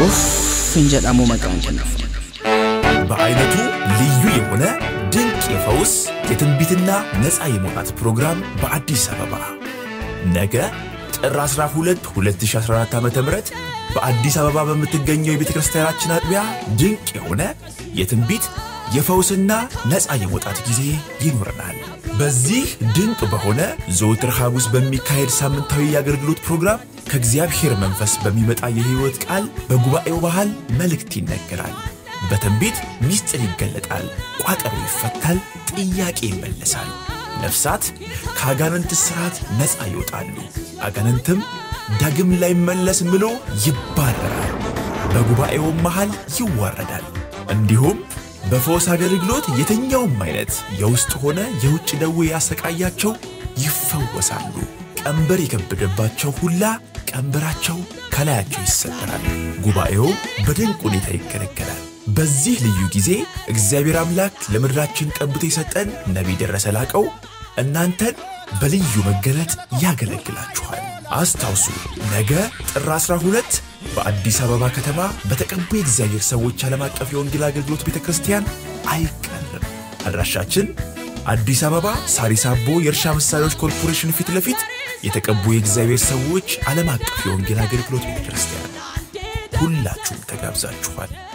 ኦፍን ጀዳሙ መቃን ጀነፉ በአይነቱ ልዩ የሆነ ድንቅ የፈውስ የትንቢትና ነፃ የመውጣት ፕሮግራም በአዲስ አበባ ነገ ጥር 12 2014 ዓ ም በአዲስ አበባ በምትገኘው የቤተ ክርስቲያናችን አጥቢያ ድንቅ የሆነ የትንቢት የፈውስና ነፃ የመውጣት ጊዜ ይኖረናል። በዚህ ድንቅ በሆነ ዘወትር ሐሙስ በሚካሄድ ሳምንታዊ የአገልግሎት ፕሮግራም ከእግዚአብሔር መንፈስ በሚመጣ የሕይወት ቃል በጉባኤው ባህል መልእክት ይነገራል። በትንቢት ምስጢር ይገለጣል፣ ቋጠሮ ይፈታል፣ ጥያቄ ይመለሳል። ነፍሳት ከአጋንንት ሥርዓት ነፃ ይወጣሉ፣ አጋንንትም ዳግም ላይመለስ ምሎ ይባረራል፣ በጉባኤውም መሃል ይዋረዳል። እንዲሁም በፈውስ አገልግሎት የትኛውም አይነት የውስጥ ሆነ የውጭ ደዌ ያሰቃያቸው ይፈወሳሉ። ቀንበር የከበደባቸው ሁላ ቀንበራቸው ከላያቸው ይሰበራል። ጉባኤው በድንቅ ሁኔታ ይገለገላል። በዚህ ልዩ ጊዜ እግዚአብሔር አምላክ ለምድራችን ቀብቶ የሰጠን ነቢይ ደረሰ ላቀው እናንተን በልዩ መገለጥ ያገለግላችኋል። አስታውሱ፣ ነገ ጥር 12 በአዲስ አበባ ከተማ በተቀቡ የእግዚአብሔር ሰዎች ዓለም አቀፍ የወንጌል አገልግሎት ቤተ ክርስቲያን አይቀርም። አድራሻችን አዲስ አበባ ሳሪስ አቦ የእርሻ መሳሪያዎች ኮርፖሬሽን ፊት ለፊት የተቀቡ የእግዚአብሔር ሰዎች ዓለም አቀፍ የወንጌል አገልግሎት ቤተ ክርስቲያን። ሁላችሁም ተጋብዛችኋል።